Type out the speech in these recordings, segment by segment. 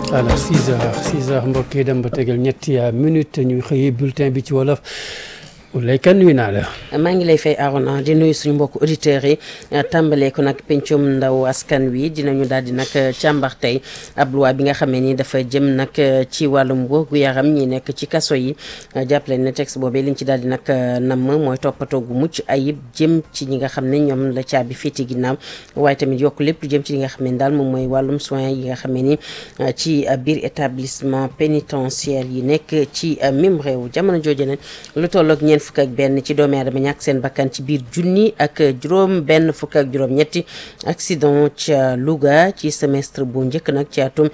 alors 6 heures 6 heures mbokk yi dem ba tegal ñetti minute ñu xëyee bulletin bi ci wolof Oulaye Kane nuyu naa la. maa ngi lay fay Arona di nuyu suñu mbokk auditeurs yi tàmbalee ko nag pencum ndaw askan wi dinañu daal di nag càmbar tey ab loi bi nga xamee ni dafa jëm nag ci wàllum wérgu yaram ñi nekk ci kaso yi jàppale ne texte boobee liñ ci daal di nag namm mooy toppatoo gu mucc ayib jëm ci ñi nga xam ne ñoom la caabi féete ginnaaw waaye tamit yokk lépp lu jëm ci li nga xam ne daal moom mooy wàllum soins yi nga xamee ni ci biir établissement pénitentiaire yi nekk ci mim réew jamono jooju ne lu tolloog ñeent fukk ak benn ci doomi aadama ñàkk seen bakkan ci biir junni ak juróom benn fukk ak juróom ñetti accident ca Louga ci semestre bu njëkk nag ci atum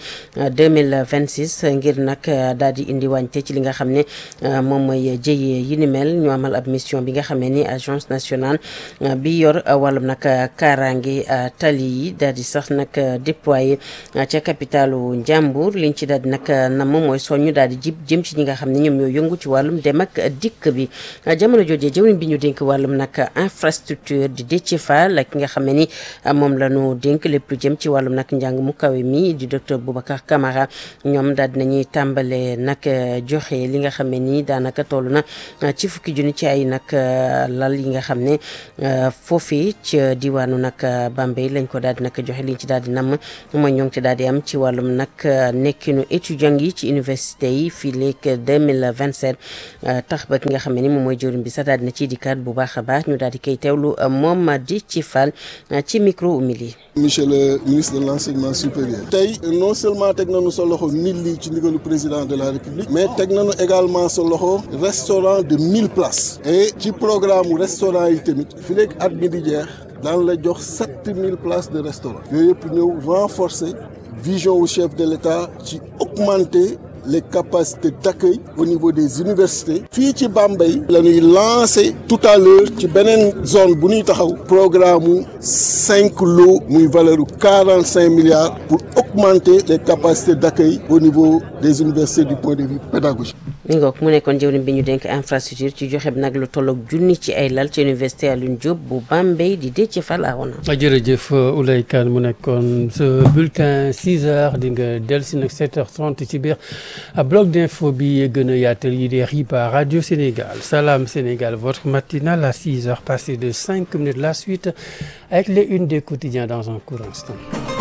2026 ngir nag daal di indi wàñte ci li nga xam ne moom mooy jëyee yi ni mel ñu amal ab mission bi nga xamee ni agence nationale bi yor wàllum nag kaaraange tali yi daal di sax nag déployé ca capitalu Njàmbur liñ ci daal di nag nam mooy soññu daal di jib jëm ci ñi nga xam ne ñoom ñoo yëngu ci wàllum dem ak dikk bi jamono joojee jëwriñ bi ñu dénk wàllum nag infrastructure di Déthié Fall ak ki nga xam ne ni moom la ñu dénk lépp lu jëm ci wàllum nag njàng mu kawe mi di docteur Boubacar Camara ñoom daal dinañuy tàmbale nag joxe li nga xam ne nii daanaka toll na ci fukki junni ci ay nag lal yi nga xam ne foofii ci diwaanu nag Bambey lañ ko daal di nag joxe liñ ci daal di namm mooy ñoo ngi ci daal di am ci wàllum nag nekkinu étudiant yi ci université yi fii léegi 2027 tax ba ki nga xam ne ni moom mooy jëwriñ bi sax daal dina ciy dikkaat bu baax a baax ñu daal di koy teewlu moom di ci fal ci micro umili monsieur le ministre de l' enseignement supérieur tey non seulement teg nañu sa loxo nit li ci ndigalu président de la république mais teg nañu également sa loxo restaurant de mille places et ci programme mu restaurant yi tamit fi léegi at mi di jeex daan la jox sept mille places de restaurant yooyu yëpp ñëw renforcer vision wu chef de l' état ci augmenter les capacités d'accueil au niveau des universités fii ci Bambey la ñuy lancer tout à l'heure ci beneen zone bu ñuy taxaw programme mu cinq lots muy valeur u quarante cinq milliards pour augmenter les capacités d'accueil au niveau des universités du point de vue pédagogique mi ngoog mu nekkoon jëwriñ bi ñu dénk infrastructure ci joxe bi nag lu tolloog junni ci ay lal ci université Alioune Diop bu Bambey di Déthié Fall awoon jërëjëf Oulaye Kane mu nekkoon sa bulletin 6 heures di nga dellusi nag 7 heures 30 ci biir bloc d'info bi gën a yaatal yi di xibaar Radio Sénégal Salam Sénégal votre matinale à 6 heures passées de 5 minutes la suite avec les unes des quotidiens dans un court instant